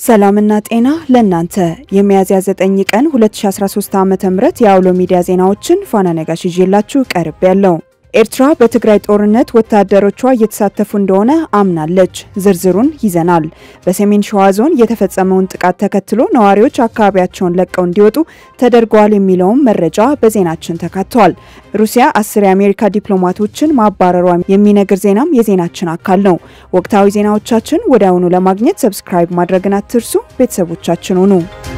ሰላምና ጤና ለእናንተ የሚያዝያ 9 ቀን 2013 ዓ.ም የአውሎ ሚዲያ ዜናዎችን ፋና ነጋሽ ይዤላችሁ ቀርብ ያለው ኤርትራ በትግራይ ጦርነት ወታደሮቿ እየተሳተፉ እንደሆነ አምናለች። ዝርዝሩን ይዘናል። በሰሜን ሸዋ ዞን የተፈጸመውን ጥቃት ተከትሎ ነዋሪዎች አካባቢያቸውን ለቀው እንዲወጡ ተደርገዋል የሚለውም መረጃ በዜናችን ተካቷል። ሩሲያ አስር የአሜሪካ ዲፕሎማቶችን ማባረሯ የሚነግር ዜናም የዜናችን አካል ነው። ወቅታዊ ዜናዎቻችን ወዲያውኑ ለማግኘት ሰብስክራይብ ማድረግን አትርሱ። ቤተሰቦቻችን ሁኑ።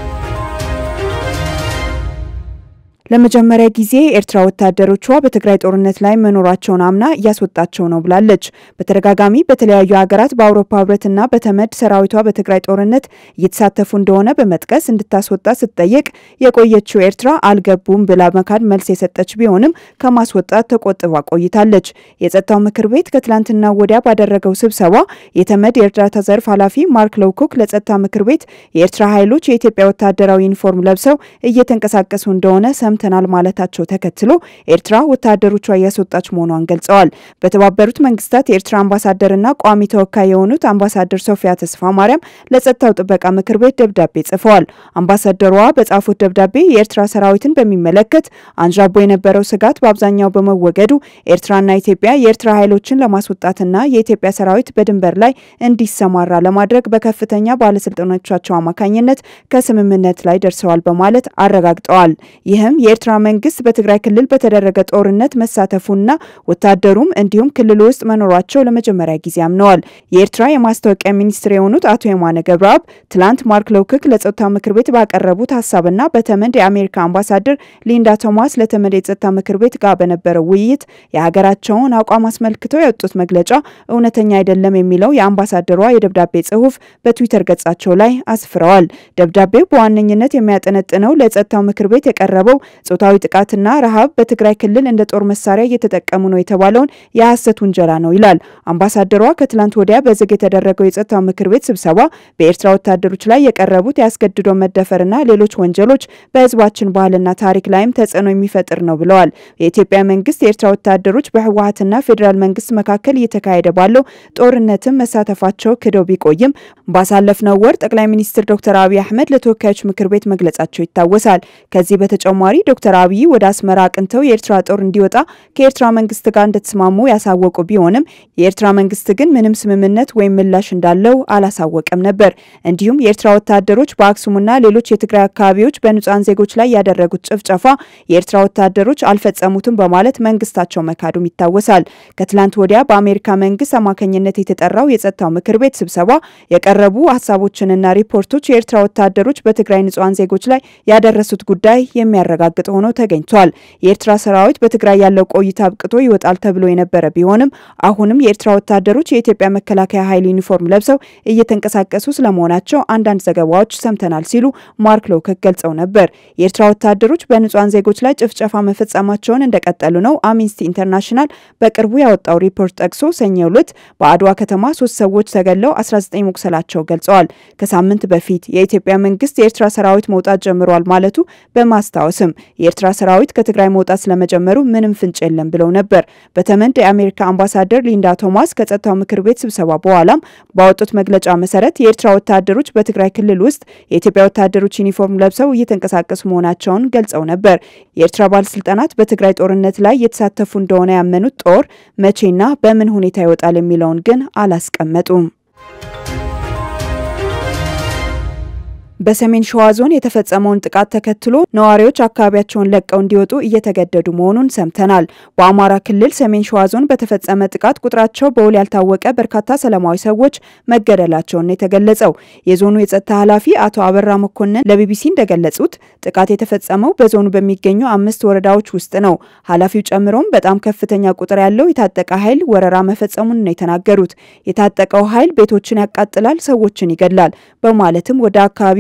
ለመጀመሪያ ጊዜ ኤርትራ ወታደሮቿ በትግራይ ጦርነት ላይ መኖራቸውን አምና እያስወጣቸው ነው ብላለች። በተደጋጋሚ በተለያዩ ሀገራት በአውሮፓ ሕብረትና በተመድ ሰራዊቷ በትግራይ ጦርነት እየተሳተፉ እንደሆነ በመጥቀስ እንድታስወጣ ስትጠየቅ የቆየችው ኤርትራ አልገቡም ብላ መካድ መልስ የሰጠች ቢሆንም ከማስወጣት ተቆጥባ ቆይታለች። የጸጥታው ምክር ቤት ከትላንትና ወዲያ ባደረገው ስብሰባ የተመድ የእርዳታ ዘርፍ ኃላፊ ማርክ ሎውኮክ ለጸጥታ ምክር ቤት የኤርትራ ኃይሎች የኢትዮጵያ ወታደራዊ ዩኒፎርም ለብሰው እየተንቀሳቀሱ እንደሆነ ሰምተናል ማለታቸው ተከትሎ ኤርትራ ወታደሮቿ እያስወጣች መሆኗን ገልጸዋል። በተባበሩት መንግስታት የኤርትራ አምባሳደርና ቋሚ ተወካይ የሆኑት አምባሳደር ሶፊያ ተስፋ ማርያም ለጸጥታው ጥበቃ ምክር ቤት ደብዳቤ ጽፈዋል። አምባሳደሯ በጻፉት ደብዳቤ የኤርትራ ሰራዊትን በሚመለከት አንዣቦ የነበረው ስጋት በአብዛኛው በመወገዱ ኤርትራና ኢትዮጵያ የኤርትራ ኃይሎችን ለማስወጣትና የኢትዮጵያ ሰራዊት በድንበር ላይ እንዲሰማራ ለማድረግ በከፍተኛ ባለስልጣኖቻቸው አማካኝነት ከስምምነት ላይ ደርሰዋል በማለት አረጋግጠዋል። ይህም የኤርትራ መንግስት በትግራይ ክልል በተደረገ ጦርነት መሳተፉና ወታደሩም እንዲሁም ክልል ውስጥ መኖራቸው ለመጀመሪያ ጊዜ አምነዋል። የኤርትራ የማስታወቂያ ሚኒስትር የሆኑት አቶ የማነ ገብረአብ ትላንት ማርክ ሎውኮክ ለጸጥታው ምክር ቤት ባቀረቡት ሀሳብና በተመድ የአሜሪካ አምባሳደር ሊንዳ ቶማስ ለተመድ የጸጥታ ምክር ቤት ጋር በነበረው ውይይት የሀገራቸውን አቋም አስመልክተው ያወጡት መግለጫ እውነተኛ አይደለም የሚለው የአምባሳደሯ የደብዳቤ ጽሁፍ በትዊተር ገጻቸው ላይ አስፍረዋል። ደብዳቤው በዋነኝነት የሚያጠነጥነው ለጸጥታው ምክር ቤት የቀረበው ጾታዊ ጥቃትና ረሃብ በትግራይ ክልል እንደ ጦር መሳሪያ እየተጠቀሙ ነው የተባለውን የሐሰት ውንጀላ ነው ይላል። አምባሳደሯ ከትላንት ወዲያ በዝግ የተደረገው የጸጥታው ምክር ቤት ስብሰባ በኤርትራ ወታደሮች ላይ የቀረቡት ያስገድዶ መደፈርና ሌሎች ወንጀሎች በህዝባችን ባህልና ታሪክ ላይም ተጽዕኖ የሚፈጥር ነው ብለዋል። የኢትዮጵያ መንግስት የኤርትራ ወታደሮች በህወሀትና ፌዴራል መንግስት መካከል እየተካሄደ ባለው ጦርነትም መሳተፋቸው ክደው ቢቆይም ባሳለፍነው ወር ጠቅላይ ሚኒስትር ዶክተር አብይ አህመድ ለተወካዮች ምክር ቤት መግለጻቸው ይታወሳል። ከዚህ በተጨማሪ ዶክተር አብይ ወደ አስመራ አቅንተው የኤርትራ ጦር እንዲወጣ ከኤርትራ መንግስት ጋር እንደተስማሙ ያሳወቁ ቢሆንም የኤርትራ መንግስት ግን ምንም ስምምነት ወይም ምላሽ እንዳለው አላሳወቀም ነበር። እንዲሁም የኤርትራ ወታደሮች በአክሱምና ሌሎች የትግራይ አካባቢዎች በንጹሐን ዜጎች ላይ ያደረጉት ጭፍጨፋ የኤርትራ ወታደሮች አልፈጸሙትም በማለት መንግስታቸው መካዱም ይታወሳል። ከትላንት ወዲያ በአሜሪካ መንግስት አማካኝነት የተጠራው የጸጥታው ምክር ቤት ስብሰባ የቀረቡ ሀሳቦችንና ሪፖርቶች የኤርትራ ወታደሮች በትግራይ ንጹሐን ዜጎች ላይ ያደረሱት ጉዳይ የሚያረጋግጥ ሆኖ ተገኝቷል። የኤርትራ ሰራዊት በትግራይ ያለው ቆይታ አብቅቶ ይወጣል ተብሎ የነበረ ቢሆንም አሁንም የኤርትራ ወታደሮች የኢትዮጵያ መከላከያ ኃይል ዩኒፎርም ለብሰው እየተንቀሳቀሱ ስለመሆናቸው አንዳንድ ዘገባዎች ሰምተናል ሲሉ ማርክ ሎውኮክ ገልጸው ነበር። የኤርትራ ወታደሮች በንጹሐን ዜጎች ላይ ጭፍጨፋ መፈጸማቸውን እንደቀጠሉ ነው አምነስቲ ኢንተርናሽናል በቅርቡ ያወጣው ሪፖርት ጠቅሶ ሰኞ ዕለት በአድዋ ከተማ ሶስት ሰዎች ተገለው 19 መቁሰላቸው ገልጸዋል። ከሳምንት በፊት የኢትዮጵያ መንግስት የኤርትራ ሰራዊት መውጣት ጀምሯል ማለቱ በማስታወስም የኤርትራ ሰራዊት ከትግራይ መውጣት ስለመጀመሩ ምንም ፍንጭ የለም ብለው ነበር። በተመድ የአሜሪካ አምባሳደር ሊንዳ ቶማስ ከጸጥታው ምክር ቤት ስብሰባ በኋላም ባወጡት መግለጫ መሰረት የኤርትራ ወታደሮች በትግራይ ክልል ውስጥ የኢትዮጵያ ወታደሮች ዩኒፎርም ለብሰው እየተንቀሳቀሱ መሆናቸውን ገልጸው ነበር። የኤርትራ ባለስልጣናት በትግራይ ጦርነት ላይ የተሳተፉ እንደሆነ ያመኑት ጦር መቼና በምን ሁኔታ ይወጣል የሚለውን ግን አላስቀመጡም። በሰሜን ሸዋ ዞን የተፈጸመውን ጥቃት ተከትሎ ነዋሪዎች አካባቢያቸውን ለቀው እንዲወጡ እየተገደዱ መሆኑን ሰምተናል። በአማራ ክልል ሰሜን ሸዋ ዞን በተፈጸመ ጥቃት ቁጥራቸው በውል ያልታወቀ በርካታ ሰላማዊ ሰዎች መገደላቸውን የተገለጸው የዞኑ የጸጥታ ኃላፊ አቶ አበራ መኮንን ለቢቢሲ እንደገለጹት ጥቃት የተፈጸመው በዞኑ በሚገኙ አምስት ወረዳዎች ውስጥ ነው። ኃላፊው ጨምሮም በጣም ከፍተኛ ቁጥር ያለው የታጠቀ ኃይል ወረራ መፈጸሙን ነው የተናገሩት። የታጠቀው ኃይል ቤቶችን ያቃጥላል፣ ሰዎችን ይገድላል በማለትም ወደ አካባቢው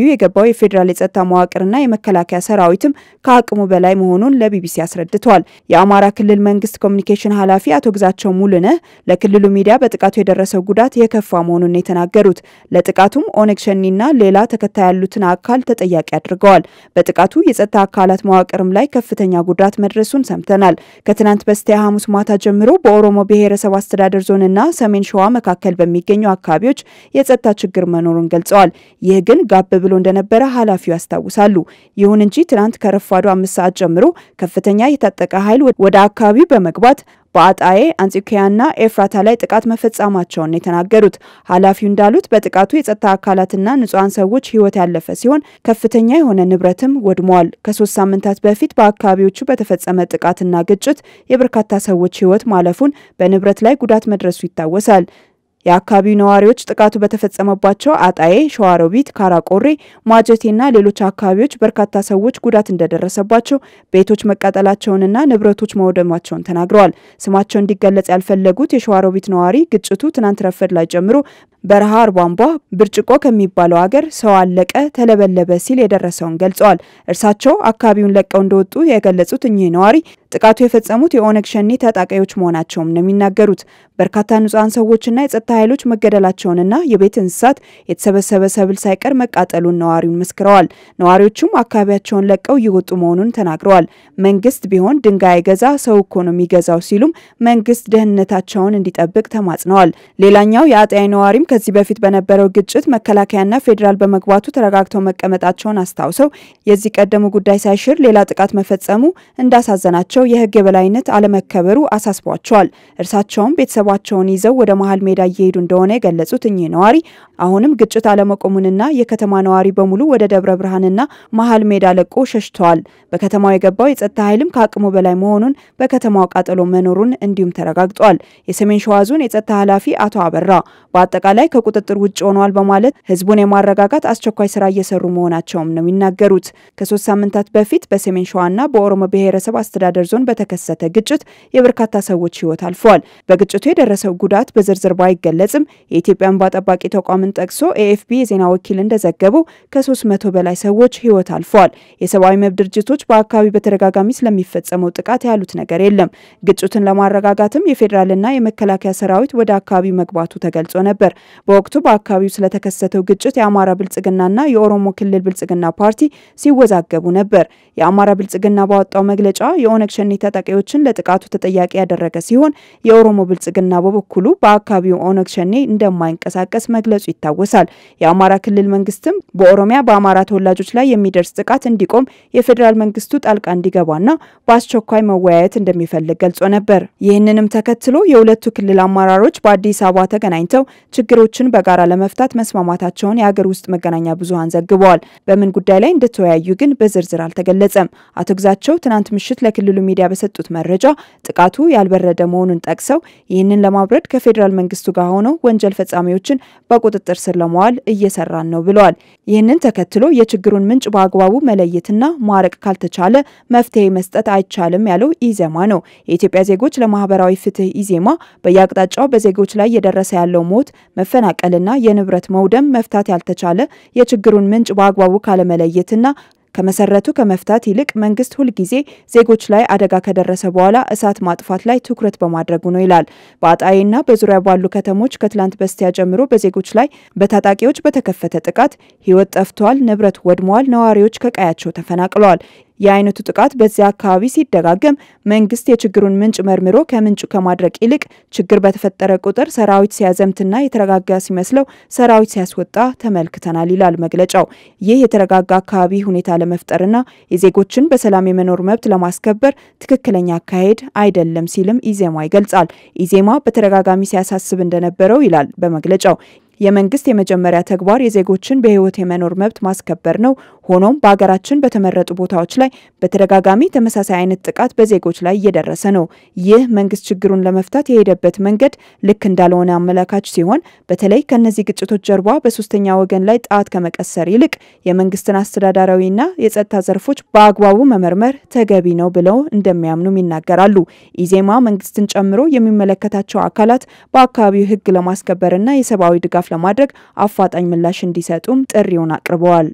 በአካባቢው የገባው የፌዴራል የጸጥታ መዋቅርና የመከላከያ ሰራዊትም ከአቅሙ በላይ መሆኑን ለቢቢሲ አስረድተዋል። የአማራ ክልል መንግስት ኮሚኒኬሽን ኃላፊ አቶ ግዛቸው ሙሉነህ ለክልሉ ሚዲያ በጥቃቱ የደረሰው ጉዳት የከፋ መሆኑን የተናገሩት ለጥቃቱም ኦነግ ሸኒና ሌላ ተከታይ ያሉትን አካል ተጠያቂ አድርገዋል። በጥቃቱ የጸጥታ አካላት መዋቅርም ላይ ከፍተኛ ጉዳት መድረሱን ሰምተናል። ከትናንት በስቲያ ሐሙስ ማታ ጀምሮ በኦሮሞ ብሔረሰብ አስተዳደር ዞንና ሰሜን ሸዋ መካከል በሚገኙ አካባቢዎች የጸጥታ ችግር መኖሩን ገልጸዋል። ይህ ግን ጋብ ብሎ እንደነበረ ኃላፊው ያስታውሳሉ። ይሁን እንጂ ትናንት ከረፋዱ አምስት ሰዓት ጀምሮ ከፍተኛ የታጠቀ ኃይል ወደ አካባቢው በመግባት በአጣዬ አንጾኪያና ኤፍራታ ላይ ጥቃት መፈጸማቸውን የተናገሩት ኃላፊው እንዳሉት በጥቃቱ የጸጥታ አካላትና ንጹሐን ሰዎች ሕይወት ያለፈ ሲሆን ከፍተኛ የሆነ ንብረትም ወድመዋል። ከሶስት ሳምንታት በፊት በአካባቢዎቹ በተፈጸመ ጥቃትና ግጭት የበርካታ ሰዎች ሕይወት ማለፉን፣ በንብረት ላይ ጉዳት መድረሱ ይታወሳል። የአካባቢው ነዋሪዎች ጥቃቱ በተፈጸመባቸው አጣዬ፣ ሸዋሮቢት፣ ካራቆሬ፣ ማጀቴና ሌሎች አካባቢዎች በርካታ ሰዎች ጉዳት እንደደረሰባቸው፣ ቤቶች መቃጠላቸውንና ንብረቶች መውደማቸውን ተናግረዋል። ስማቸው እንዲገለጽ ያልፈለጉት የሸዋሮቢት ነዋሪ ግጭቱ ትናንት ረፈድ ላይ ጀምሮ በረሃ አርቧንቧ ብርጭቆ ከሚባለው ሀገር ሰው አለቀ፣ ተለበለበ ሲል የደረሰውን ገልጸዋል። እርሳቸው አካባቢውን ለቀው እንደወጡ የገለጹት እኚህ ነዋሪ ጥቃቱ የፈጸሙት የኦነግ ሸኔ ታጣቂዎች መሆናቸውም ነው የሚናገሩት። በርካታ ንጹሐን ሰዎችና የጸጥታ ኃይሎች መገደላቸውንና የቤት እንስሳት የተሰበሰበ ሰብል ሳይቀር መቃጠሉን ነዋሪውን መስክረዋል። ነዋሪዎቹም አካባቢያቸውን ለቀው እየወጡ መሆኑን ተናግረዋል። መንግስት ቢሆን ድንጋይ ገዛ ሰው እኮ ነው የሚገዛው ሲሉም መንግስት ደህንነታቸውን እንዲጠብቅ ተማጽነዋል። ሌላኛው የአጣዬ ነዋሪም ከዚህ በፊት በነበረው ግጭት መከላከያና ፌዴራል በመግባቱ ተረጋግተው መቀመጣቸውን አስታውሰው የዚህ ቀደሙ ጉዳይ ሳይሽር ሌላ ጥቃት መፈጸሙ እንዳሳዘናቸው የህግ የበላይነት አለመከበሩ አሳስቧቸዋል። እርሳቸውም ቤተሰባቸውን ይዘው ወደ መሀል ሜዳ እየሄዱ እንደሆነ የገለጹት እኚህ ነዋሪ አሁንም ግጭት አለመቆሙንና የከተማ ነዋሪ በሙሉ ወደ ደብረ ብርሃንና መሀል ሜዳ ለቆ ሸሽተዋል። በከተማው የገባው የጸጥታ ኃይልም ከአቅሙ በላይ መሆኑን፣ በከተማው ቃጠሎ መኖሩን እንዲሁም ተረጋግጧል። የሰሜን ሸዋ ዞን የጸጥታ ኃላፊ አቶ አበራ በአጠቃላይ ከቁጥጥር ውጭ ሆኗል በማለት ህዝቡን የማረጋጋት አስቸኳይ ስራ እየሰሩ መሆናቸውም ነው የሚናገሩት። ከሶስት ሳምንታት በፊት በሰሜን ሸዋና በኦሮሞ ብሔረሰብ አስተዳደር ዞን በተከሰተ ግጭት የበርካታ ሰዎች ህይወት አልፈዋል። በግጭቱ የደረሰው ጉዳት በዝርዝር ባይገለጽም የኢትዮጵያ እንባ ጠባቂ ተቋምን ጠቅሶ ኤኤፍፒ የዜና ወኪል እንደዘገበው ከሶስት መቶ በላይ ሰዎች ህይወት አልፈዋል። የሰብአዊ መብት ድርጅቶች በአካባቢ በተደጋጋሚ ስለሚፈጸመው ጥቃት ያሉት ነገር የለም። ግጭቱን ለማረጋጋትም የፌዴራልና የመከላከያ ሰራዊት ወደ አካባቢው መግባቱ ተገልጾ ነበር። በወቅቱ በአካባቢው ስለተከሰተው ግጭት የአማራ ብልጽግናና የኦሮሞ ክልል ብልጽግና ፓርቲ ሲወዛገቡ ነበር። የአማራ ብልጽግና ባወጣው መግለጫ የኦነግ ሸኔ ታጣቂዎችን ለጥቃቱ ተጠያቂ ያደረገ ሲሆን የኦሮሞ ብልጽግና በበኩሉ በአካባቢው ኦነግ ሸኔ እንደማይንቀሳቀስ መግለጹ ይታወሳል። የአማራ ክልል መንግስትም በኦሮሚያ በአማራ ተወላጆች ላይ የሚደርስ ጥቃት እንዲቆም የፌዴራል መንግስቱ ጣልቃ እንዲገባና በአስቸኳይ መወያየት እንደሚፈልግ ገልጾ ነበር። ይህንንም ተከትሎ የሁለቱ ክልል አመራሮች በአዲስ አበባ ተገናኝተው ችግሮችን በጋራ ለመፍታት መስማማታቸውን የሀገር ውስጥ መገናኛ ብዙኃን ዘግበዋል። በምን ጉዳይ ላይ እንደተወያዩ ግን በዝርዝር አልተገለጸም። አቶ ግዛቸው ትናንት ምሽት ለክልሉ ሚዲያ በሰጡት መረጃ ጥቃቱ ያልበረደ መሆኑን ጠቅሰው ይህንን ለማብረድ ከፌዴራል መንግስቱ ጋር ሆነው ወንጀል ፈጻሚዎችን በቁጥጥር ስር ለመዋል እየሰራን ነው ብለዋል። ይህንን ተከትሎ የችግሩን ምንጭ በአግባቡ መለየትና ማረቅ ካልተቻለ መፍትሄ መስጠት አይቻልም ያለው ኢዜማ ነው። የኢትዮጵያ ዜጎች ለማህበራዊ ፍትህ ኢዜማ በየአቅጣጫው በዜጎች ላይ እየደረሰ ያለው ሞት፣ መፈናቀልና የንብረት መውደም መፍታት ያልተቻለ የችግሩን ምንጭ በአግባቡ ካለመለየትና ከመሰረቱ ከመፍታት ይልቅ መንግስት ሁልጊዜ ዜጎች ላይ አደጋ ከደረሰ በኋላ እሳት ማጥፋት ላይ ትኩረት በማድረጉ ነው ይላል። በአጣዬና በዙሪያ ባሉ ከተሞች ከትላንት በስቲያ ጀምሮ በዜጎች ላይ በታጣቂዎች በተከፈተ ጥቃት ህይወት ጠፍቷል፣ ንብረት ወድመዋል፣ ነዋሪዎች ከቀያቸው ተፈናቅለዋል። የአይነቱ ጥቃት በዚያ አካባቢ ሲደጋገም መንግስት የችግሩን ምንጭ መርምሮ ከምንጩ ከማድረቅ ይልቅ ችግር በተፈጠረ ቁጥር ሰራዊት ሲያዘምትና የተረጋጋ ሲመስለው ሰራዊት ሲያስወጣ ተመልክተናል ይላል መግለጫው። ይህ የተረጋጋ አካባቢ ሁኔታ ለመፍጠርና የዜጎችን በሰላም የመኖር መብት ለማስከበር ትክክለኛ አካሄድ አይደለም ሲልም ኢዜማ ይገልጻል። ኢዜማ በተደጋጋሚ ሲያሳስብ እንደነበረው ይላል በመግለጫው የመንግስት የመጀመሪያ ተግባር የዜጎችን በህይወት የመኖር መብት ማስከበር ነው። ሆኖም በሀገራችን በተመረጡ ቦታዎች ላይ በተደጋጋሚ ተመሳሳይ አይነት ጥቃት በዜጎች ላይ እየደረሰ ነው። ይህ መንግስት ችግሩን ለመፍታት የሄደበት መንገድ ልክ እንዳልሆነ አመላካች ሲሆን በተለይ ከእነዚህ ግጭቶች ጀርባ በሶስተኛ ወገን ላይ ጣት ከመቀሰር ይልቅ የመንግስትን አስተዳዳራዊና የጸጥታ ዘርፎች በአግባቡ መመርመር ተገቢ ነው ብለው እንደሚያምኑም ይናገራሉ። ኢዜማ መንግስትን ጨምሮ የሚመለከታቸው አካላት በአካባቢው ሕግ ለማስከበርና የሰብአዊ ድጋፍ ለማድረግ አፋጣኝ ምላሽ እንዲሰጡም ጥሪውን አቅርበዋል።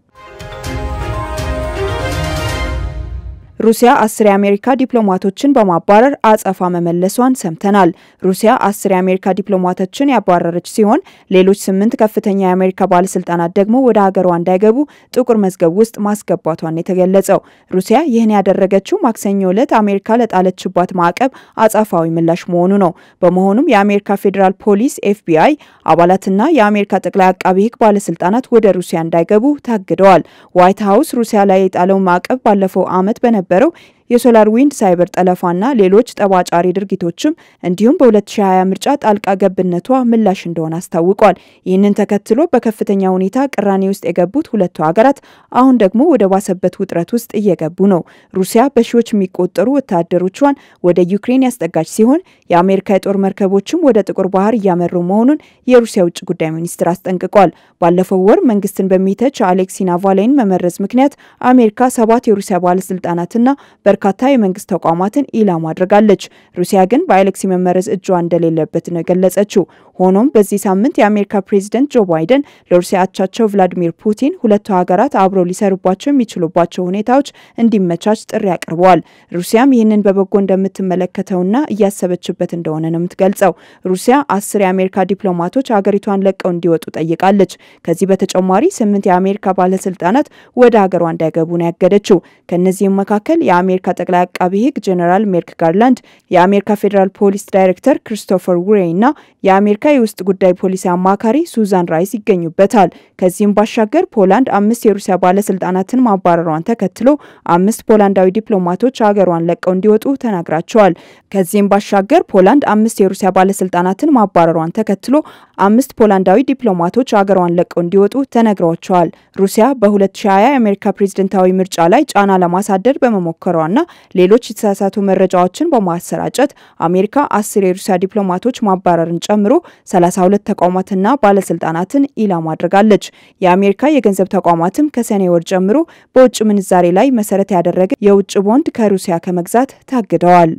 ሩሲያ አስር የአሜሪካ ዲፕሎማቶችን በማባረር አጸፋ መመለሷን ሰምተናል። ሩሲያ አስር የአሜሪካ ዲፕሎማቶችን ያባረረች ሲሆን ሌሎች ስምንት ከፍተኛ የአሜሪካ ባለስልጣናት ደግሞ ወደ ሀገሯ እንዳይገቡ ጥቁር መዝገብ ውስጥ ማስገባቷን የተገለጸው ሩሲያ ይህን ያደረገችው ማክሰኞ ዕለት አሜሪካ ለጣለችባት ማዕቀብ አጸፋዊ ምላሽ መሆኑ ነው። በመሆኑም የአሜሪካ ፌዴራል ፖሊስ ኤፍቢአይ አባላትና የአሜሪካ ጠቅላይ አቃቢ ሕግ ባለስልጣናት ወደ ሩሲያ እንዳይገቡ ታግደዋል። ዋይት ሀውስ ሩሲያ ላይ የጣለው ማዕቀብ ባለፈው ዓመት በነበ በረው የሶላር ዊንድ ሳይበር ጠለፋና ሌሎች ጠባጫሪ ድርጊቶችም እንዲሁም በ2020 ምርጫ ጣልቃ ገብነቷ ምላሽ እንደሆነ አስታውቋል። ይህንን ተከትሎ በከፍተኛ ሁኔታ ቅራኔ ውስጥ የገቡት ሁለቱ ሀገራት አሁን ደግሞ ወደ ባሰበት ውጥረት ውስጥ እየገቡ ነው። ሩሲያ በሺዎች የሚቆጠሩ ወታደሮቿን ወደ ዩክሬን ያስጠጋች ሲሆን የአሜሪካ የጦር መርከቦችም ወደ ጥቁር ባህር እያመሩ መሆኑን የሩሲያ ውጭ ጉዳይ ሚኒስትር አስጠንቅቋል። ባለፈው ወር መንግስትን በሚተች አሌክሲ ናቫልኒን መመረዝ ምክንያት አሜሪካ ሰባት የሩሲያ ባለስልጣናትና በርካታ የመንግስት ተቋማትን ኢላማ አድርጋለች። ሩሲያ ግን በአሌክሲ መመረዝ እጇ እንደሌለበት ነው የገለጸችው። ሆኖም በዚህ ሳምንት የአሜሪካ ፕሬዚደንት ጆ ባይደን ለሩሲያ አቻቸው ቭላዲሚር ፑቲን ሁለቱ ሀገራት አብረው ሊሰሩባቸው የሚችሉባቸው ሁኔታዎች እንዲመቻች ጥሪ አቅርበዋል። ሩሲያም ይህንን በበጎ እንደምትመለከተውና እያሰበችበት እንደሆነ ነው የምትገልጸው። ሩሲያ አስር የአሜሪካ ዲፕሎማቶች ሀገሪቷን ለቀው እንዲወጡ ጠይቃለች። ከዚህ በተጨማሪ ስምንት የአሜሪካ ባለስልጣናት ወደ ሀገሯ እንዳይገቡ ነው ያገደችው። ከእነዚህም መካከል የአሜሪካ ጠቅላይ አቃቢ ሕግ ጄኔራል ሜርክ ጋርላንድ፣ የአሜሪካ ፌዴራል ፖሊስ ዳይሬክተር ክሪስቶፈር ውሬይ እና የአሜሪካ የውስጥ ጉዳይ ፖሊሲ አማካሪ ሱዛን ራይስ ይገኙበታል። ከዚህም ባሻገር ፖላንድ አምስት የሩሲያ ባለስልጣናትን ማባረሯን ተከትሎ አምስት ፖላንዳዊ ዲፕሎማቶች ሀገሯን ለቀው እንዲወጡ ተናግራቸዋል። ከዚህም ባሻገር ፖላንድ አምስት የሩሲያ ባለስልጣናትን ማባረሯን ተከትሎ አምስት ፖላንዳዊ ዲፕሎማቶች ሀገሯን ለቀው እንዲወጡ ተነግሯቸዋል። ሩሲያ በ2020 የአሜሪካ ፕሬዝደንታዊ ምርጫ ላይ ጫና ለማሳደር በመሞከሯና ሌሎች የተሳሳቱ መረጃዎችን በማሰራጨት አሜሪካ አስር የሩሲያ ዲፕሎማቶች ማባረርን ጨምሮ 32 ተቋማትና ባለስልጣናትን ኢላማ አድርጋለች። የአሜሪካ የገንዘብ ተቋማትም ከሰኔ ወር ጀምሮ በውጭ ምንዛሬ ላይ መሰረት ያደረገ የውጭ ቦንድ ከሩሲያ ከመግዛት ታግደዋል።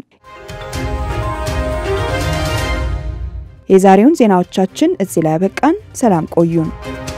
የዛሬውን ዜናዎቻችን እዚህ ላይ ያበቃን። ሰላም ቆዩን።